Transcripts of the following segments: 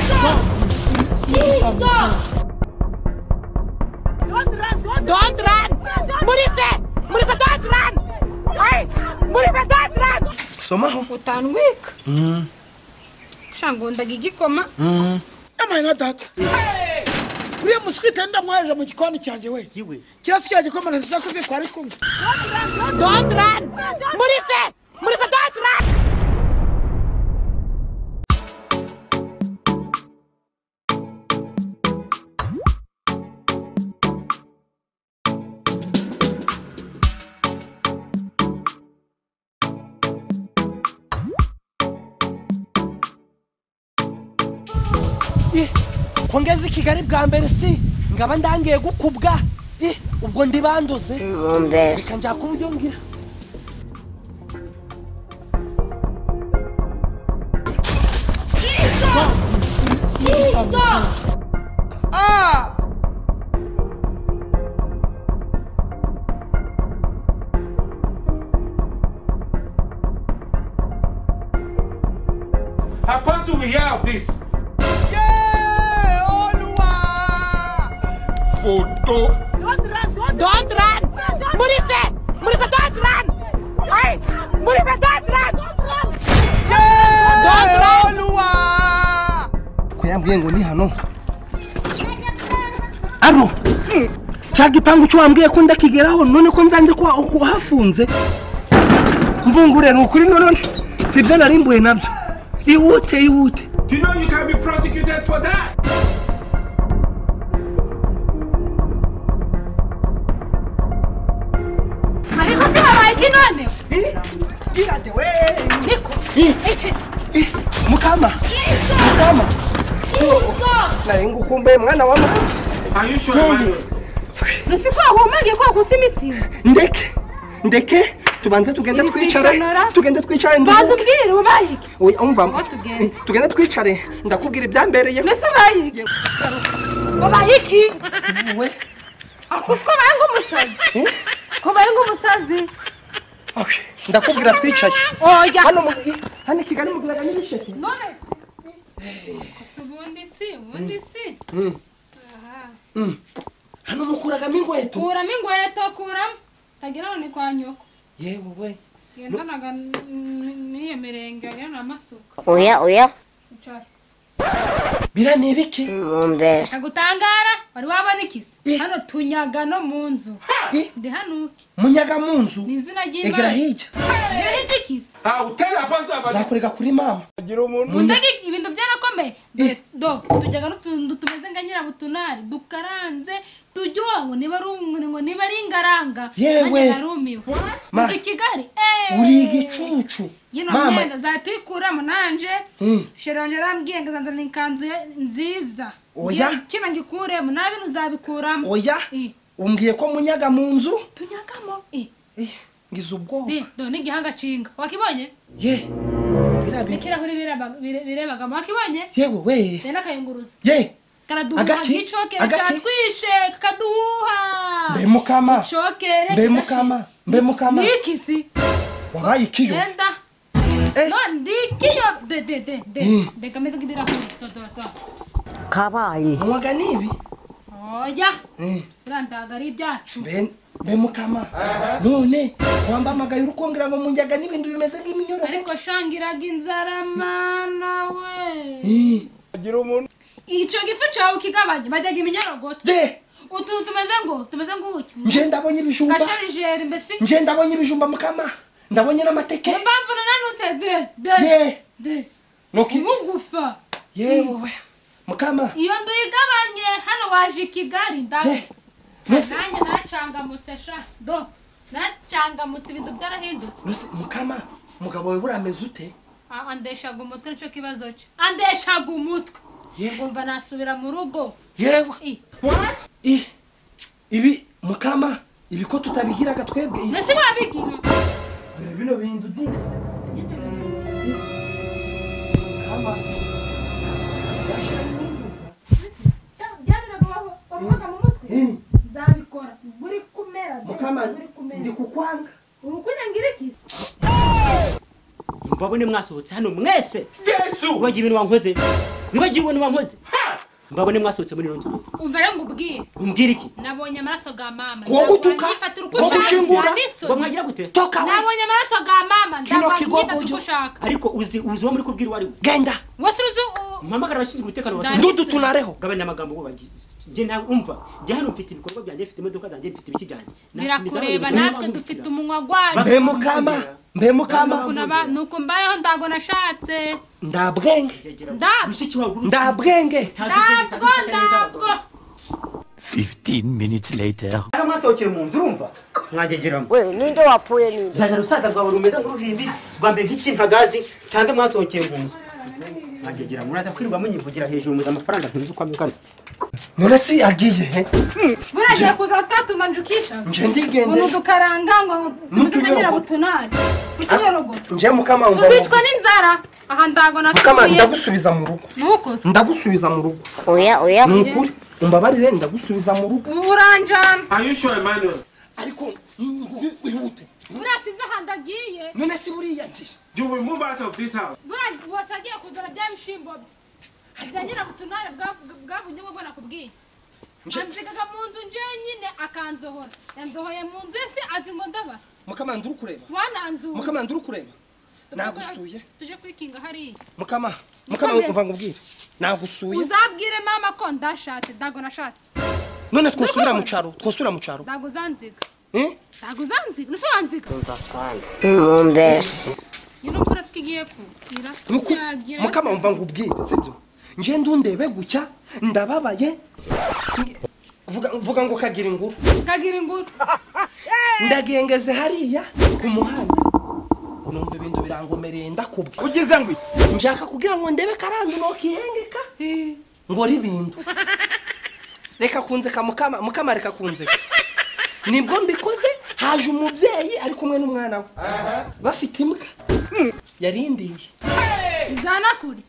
and see, see this time the thing. Don't run, don't Don't run! Murife! Murife, don't run! Hey! Murife, don't run! Somehow, Utanu week. Shangondaga igikoma. am I not that? uriya musikiti ndamwaje mu gikoni cyanjye we Just here, you come and say, "Cause you are coming." Don't run! Murife! Murife, don't run! ko ngeze i kigali bwa mbere si ngaba ndangiye gukubwa Ih, ubwo ndibanduze reka njya kuba ibyo ngira And see, see this time the thing. How fast do we hear of this? Photo. Don't run! Murife! Murife, don't run! Hey! Murife, don't run! Don't run! ko yambwiye ngo ni hano aro cya gipangu cyo wambwiye ko ndakigeraho none ko nzanze ko wa- uhafunze mvungure ni ukuri none si byo narimbuye nabyo iwute iwute You know you can be prosecuted for that. Ariko se habaye iki none? Irate we Niko! Icyo! mukama mukama naye ngukumbuye mwana wa mama Are you sure? Nsi ko wahumangiye ko wakutse imiti? ndeke ndeke tubanze tugende Iri si twicare isonora. tugende twicare Banza nduhuke ubwire ubaye iki? oya umva Aho tugenda. tugende twicare ndakubwira ibyambereye Nsi ubaye iki? Ubaye iki? we Ako usiko ubaye nk'umusazi? Ko ubaye nk'umusazi? Okay, ndakubwira twicare Oya! hano mu hano i kigali muguraga n'ibisheke None se ubundi si ubundi si Aha. hano mukuragamo inkweto kuramo ingweto kuramo tagira ngo ni kwa nyoko yewe we ngendanaga n'iyo mirenge wagira ni amasuka Oya, oya, Icara. bira ni ibiki mumbere. kagutangara wari wabona ikisi hano tunyaga no mu nzu Eh, ndi hanuke munyaga mu nzu ni izina egera ry'imana hirya Nderaho igikisi I'll tell Apostle about this. nzakurega kuri mama Gutega ibintu byarakomeye Eh. dore do tujyaga n'utuntu tumeze nka nyirabutunari dukaranze tujyoha ngo niba ari umu- ngo niba ari ingaranga Yewe. nanjye narumiwe Ma. uzi kigali eh. uri igicucu yino mama myenda zatuyikuramo nanje Mm. sheronje arambwiye ngo zanzanira ikanzu ye- nziza Oya. Ngiye- kino ngikuremo nta bintu uzabikuramo oya Eh. umbwiye ko munyaga mu nzu tunyagamo eh, Eh, ngize ubwoba eh, do n'igihanga cinga wakibonye ye bira biki n'ikirahuri birebaga- bire- birebagamo wakibonye yewe we be n'akayunguruzo ye karaduhuha Agati? nk'icokere Agati? catwishe kaduha mbe mukama cokere mbe mukama mbe mukama nikisi wabaye ikiyo genda Eh. no ndikiyo de de de de Eh. mbega meze nk'ibirahuri do do do Kabaye. muwaga nibi oya Eh, biriya ndaga ari ibyacu mbe mbe mukama none wambamagaye uri kumbwira ngo munyaga n'ibintu bimeze nk'iminyoro ariko shangiraga inzara mana we Eh, icyo gifu cyawe ukigabanya bajyaga iminyorogoto ye utuntu tumeze ngo tumeze nk'ubuki nje ndabonye ibijumba kasharijeri mbese nje ndabonye ibijumba mukama ndabonye n'amateke impamvu nananutse de de ye de nuki umugufa yewe we mukama iyo nzu igabanye hano waje i kigali ndabe ye mbese nanjye nacangamutse sha do nacangamutse ibintu byarahindutse mbese mukama mugabo we buriya ameze ute Ah, andeshaga umutwe nicyo kibazo cye andeshaga umutwe ye ngumva nasubira mu rugo yewe I. Ih, ibi mukama ibi ko tutabigiraga twebwe ibi- mbese wabigira dore bino bintu disi Eh. nzabikora buri kumera de, mukama buri kumera. ndi kukwanga urukunya ngira iki mbabone mwasohotse hano mwese Jesus. wibagiwe ibintu wankoze wibagiwe ibintu wankoze mbabone mwasohotse muri ino nzu umva rero ngubwire umbwira iki nabonye amaraso ga mama Kuwa gutuka, nyifatira uko kuwa ushaka, gushingura, ndanisoni. ngo mwagira gute toka we nabonye amaraso ga mama kino ndava nyifatira uko kigogoyo ushaka ariko uzi uzi uwo muri kubwira uwo ari we genda wese uruzi u- mpamagara abashinzwe umutekano wa Ndanditse. Ndudu tunareho. gabanya amagambo ngo njye nta umva njye hano mfite ibikorwa byanjye mfite imodoka zanjye mfite ibiki byanjye birakureba natwe dufite umunwa gwanyu mbe mukama mbe mukama Ukuntu aba- nuko mbayeho ndago nashatse ndabwenge Ndabwo. mushiki wawe ndabwenge ndabwo ndabwo hari amwatokeye mu nzu urumva mwangegeramo we ninde wapfuye ninde zana rusaza rwawe rumeze nk'uruhimbi rwambaye nk'ikimpagazi nsange mwatokeye mu nzu mwangegeramo muraza kwirirwa munyivugira hejuru muzi amafaranga ntunzi uko amugana none si yagiye he buragiye kuza twatunga njukisha nje ndigende umuntu ukaranga ngo tumezenganira butunari kutunyorogoto nje mukama umva tuzicwa n'inzara aha ndago mukama natuye ndagusubiza mu rugo nuko se ndagusubiza mu rugo oya oya ni ukuri umbabarire ndagusubiza mu rugo ubu uranjana Are you sure, Emmanuel? ariko wihute buriya sinzi ahantu agiye none si buriya ngiye You will move out of this house. buriya wose agiye kuzana bya bishimbo bye bya nyirabutunare bwa- bwabunye ubwo nakubwiye anzigaga mu nzu njyenyine akanzohora yanzohoye mu nzu ese azi ngo ndabara mukama nduri kureba wananzuye mukama nduri kureba nagusuye tuje kwikinga hariya mukama mukama Mukomeze. umva ngubwire nagusuye uzabwire mama ko ndashatse dago nashatse none twosubira mu caro twosubira mu caro dago uzanziga Eh? dago uzanziga nusobanziga mumbese iyi ni imvura sikigiye kugira Ni ukuri. mukama umva ngubwire sibyo nje ndundebe gutya ndababaye Nge- vuga vuga ngo kagira inguru kagira inguru ndagengeze hariya ku muhanda numva ibintu birangomereye ndakubwe Ugize ngo iki? nshaka kugira ngo ndebe karandi nokihengeka ngora ibintu reka kunzeka mukama mukama reka kunzeka nibwo mbikoze haje umubyeyi ari kumwe n'umwana we bafite imbwa yarindiye izana kurya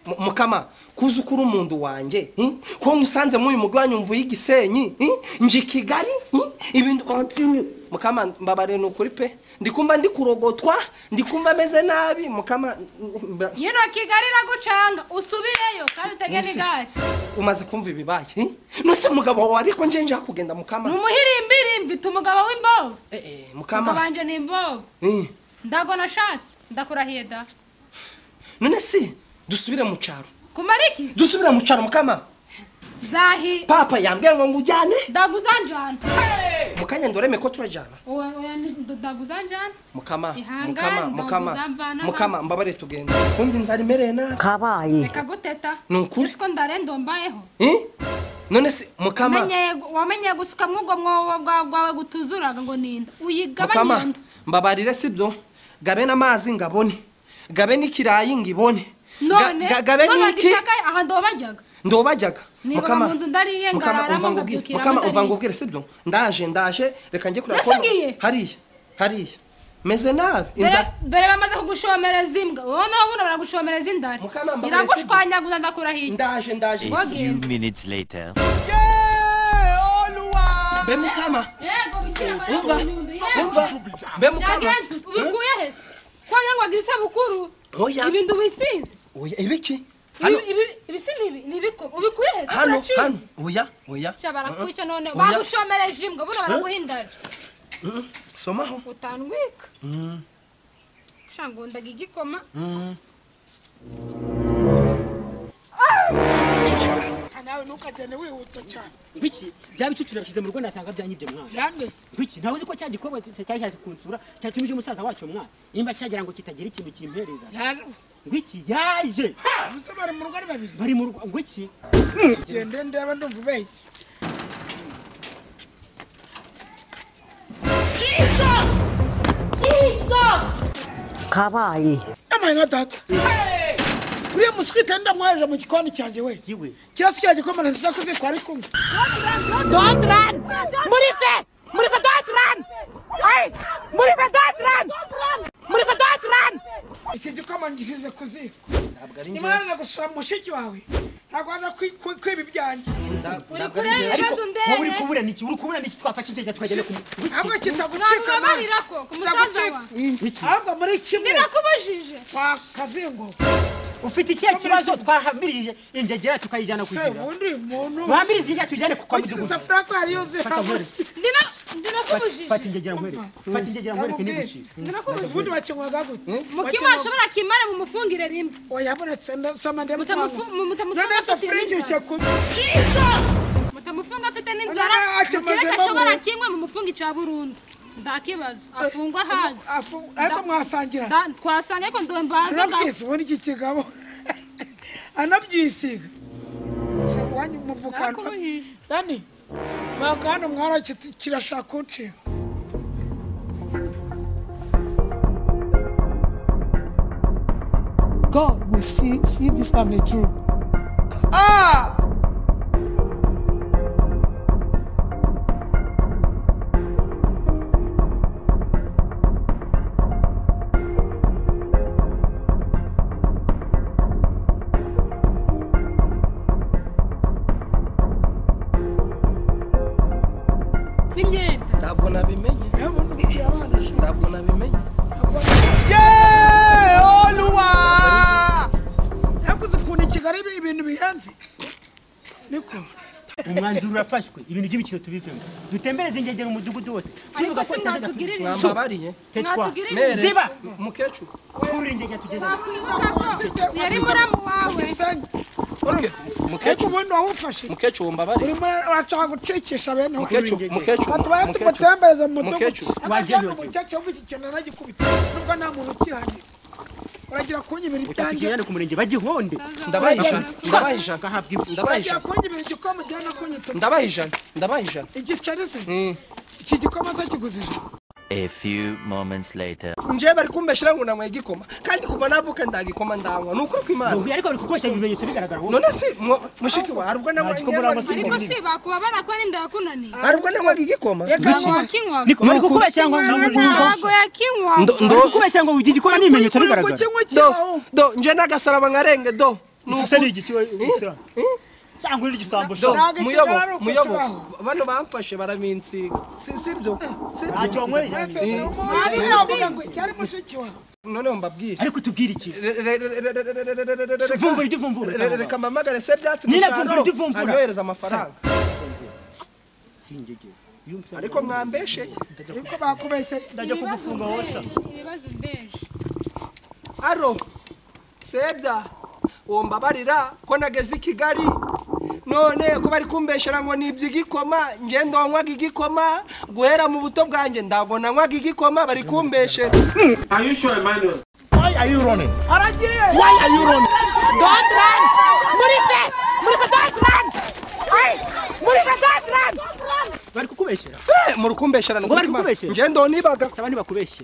Mu- mukama kuza ukuri umuntu wanjye hi? ko musanze muyu mugwi wanyumvuye igisenyi hi? nje i kigali hi? ibintu mukama mbabare ni ukuri pe ndikumva ndi kurogotwa ndikumva ameze nabi mukama mba- yino kigali iragucanga usubireyo kandi utege Nise. n'igare umaze kumva ibibaye hi? nose mugabo wawe ariko nje njya kugenda ni mukama umuhirimbi mfite umugabo w'imbobo Eh, eh, umugabo mukama wanjye ni imbobo hi? ndago nashatse ndakurahiye da none si dusubire mu cyaro kumara iki dusubire mu cyaro mukama nzahi papa yambwiye ngo ngujyane dago uzanjana mu kanya ndoreme ko turajyana oya oya ni- dago uzanjana mukama Ihangane, mukama ntabwo mukama uzamvana mukama mbabare tugenda kumva inzara imereye nabi kabaye reka guteta Ni ukuri. ese ko ndarenda mbayeho Eh? none se mukama Wamenyeye- wamenyeye gusuka mwubwo mwobo bwawe bwawe gutuzuraga ngo ninda uyigabanye iyo mukama nda mbabarire sibyo gabe n'amazi ngabone gabe n'ikirayi ngibone Ga- none ga- gabe n'iki n'iki aha ndobo bajyaga ndobajyaga Niba mu nzu ndariye, ngararamo, umva ngubwire nkabyukira mukama umva mutariye. ngubwire sibyo ndaje ndaje reka njye kureba Mbese ko- ngiye? hariya hariya meze nabi Dore- inzara dore bamaze kugushomereza imbwa wowe nawe buno baragushomereza indari Mukama, mbabarire, iragushwanyaguza ndakurahiye ndaje ndaje wagenda mbe mukama yego bikira mariya umva kunyundo yego umva mbe mukama byagenze ute? ubikuye hese kwanga ngo agize isabukuru Oya. ibintu wisize oya ibiki Ibi- hano ibi- ibi si nibi nibiko ubikuye hese hano uraciye. hano oya oya sha barakwica none Oya. bagushomereje imbwa buno baraguhindara somaho utandwika sha ngundaga igikoma nawe ntukagende wihuta cyane biki bya bicukiro yabishyize mu rugo nasanga byanyibye mwana byandese biki ntawe uzi ko cya gikorwa cyashatse kunsura cyatumije umusaza wacu mwana nimba cyagira ngo kitagira ikintu kimpereza yari ngwiki yaje ubusa bari mu rugo ari babiri bari mu rugo ngwiki gende ndeba ndumva ubeshye kabaye amaye nka data uriya muswi tenda mwaje mu gikoni cyanjye we giwe kirasi cya gikomere sakuze kwari kumwe Don't run! Murife! Murife, don't run! Hey! Murife, don't run! Murife, don't run! iki gikoma ngisize ku ziko nimanana gusura mushiki wawe ntabwo wanda kwiba ibyanjye uri kureba ibibazo wowe uri ndebe kubura niki uri kubura niki twafashe igitekerezo tukagenda ku ahubwo biki kitagucika nawe mwabibabarira ko ku musaza wawe ahubwo muri kimwe nirakubujije kwa kazingo ufite ikihe kibazo twahamirije ingegera tukayijyana se kugira ubundi uyu muntu wahamirize ingegera tujyane ku kwa mudugudu ugira furako hariyo ze fata nkore ndino ndino kubujije fata ingegera nkore fata ingegera nkore kiniguci ndino kubujije ubundi bakenywaga gute mukima Bakenywa- ashobora kimare mumufungire rimwe wayabonetse ndasoma Mutamufu- ndemutwanga mutamufunga none se afite furiki n'inzara. ukekuma mutamufunga afite n'inzara None akimazemo mukireke ashobora we. kimwe mumufunga icya burundu nta kibazo afungwa hazi Afu- ariko mwasangira Da- twasanga ariko ndowe mbaze ngaho anabyisiwe n'iki kigabo anabyisiga Shaka uwanyu umuvukano ndakubujije dani mwaka hano mwara kirashaka kuncika God will see, see this family through. n'imyenda ntabwo nabimenye ubundi kugira abana ntabwo nabimenye yakoze ukuntu i kigali ibi- ibintu bihenze niko umwanzuro urafashwe ibintu by'imikino tubivemo dutembereze ingegera umudugudu wose ariko se itazajya- mwatugirira inzu mwambabariye tetwa mwatugirira inzu mere Ziba! mukecuru kurira ingegera tugenda wakwibuka ko yari muramu wawe isenye Muke- ariko mukecuru ubundi wawufashe mukecuru wambabarire urimo urashaka gucikisha bene aho mukecuru mukecuru tubaye mukecuru tumutembereze mu mudugudu Mukecuru. Wajyayo, abajyana umukecuru w'iki kintu aragikubita nubwo nta muntu ukihari uragira kunyibira ibyanjye utakijyane ku murenge bagihonde ndabaha ijana ndabaha ijana agahabwa ifu ndabaha uragira ijana kunyibira igikoma ujyana kunyituka ndabaha ijana ndabaha ijana igiceri se Mm. iki gikoma se kiguze ijana A few moments later. njyewe bari kumbeshyira ngo nanyweye igikoma kandi kuva navuka ndagikoma ndanywa ni ukuri kw'imana Ubu ariko uri gukoresha ibimenyetso bigaragara wowe none se mwo- mushiki wawe hari ubwo Nta gikoma uranywa nanywa si ariko si bakuba barakora inda yakunaniye hari ubwo nanywaga igikoma ntabwo wakinywaga niko uri gukubeshya ngo ntabwo yakinywaga uri gukubeshya ngo ugira igikoma n'ibimenyetso uri bigaragara kukinywa do cyawo do njye n'agasaraba nkarenge do Ni Ese ukuri. ni igiti we- igicurano. cyangwa uri igisambo Do, sha Ntabwo muyobo ikigararo uko muyobo tubaho. bano bamfashe barabinsiga si si byo si ntacyo byo wanyweye cyari mushiki wawe noneho mbabwire ariko tubwire iki Re- re- re- re- re- re- re- re- re- re- re- Vumbura reka- ibyo uvumbura, re- re- reka mpamagare se byatsi Nina, gushaka, vumbura ibyo uvumbura. anyohereza amafaranga singegera ariko mwambesheye ariko bakubeshye ndajya kugufunga wowe sha ibibazo ndeje aro sebya uwo mbabarira ko nageze i kigali none ko bari kumbeshera ngo ni iby'igikoma njye ndonywaga igikoma guhera mu buto bwanjye ntabwo nanywaga igikoma bari kumbeshera Are you sure, Emmanuel? Don't run! Murife! Murife, don't run! Hey! Murife, don't run! bari kukubeshyera Eh, muri kumbeshera ni Ngo bari ukuri, Mana. kumbeshera? njye ndonibaga saba ntibakubeshye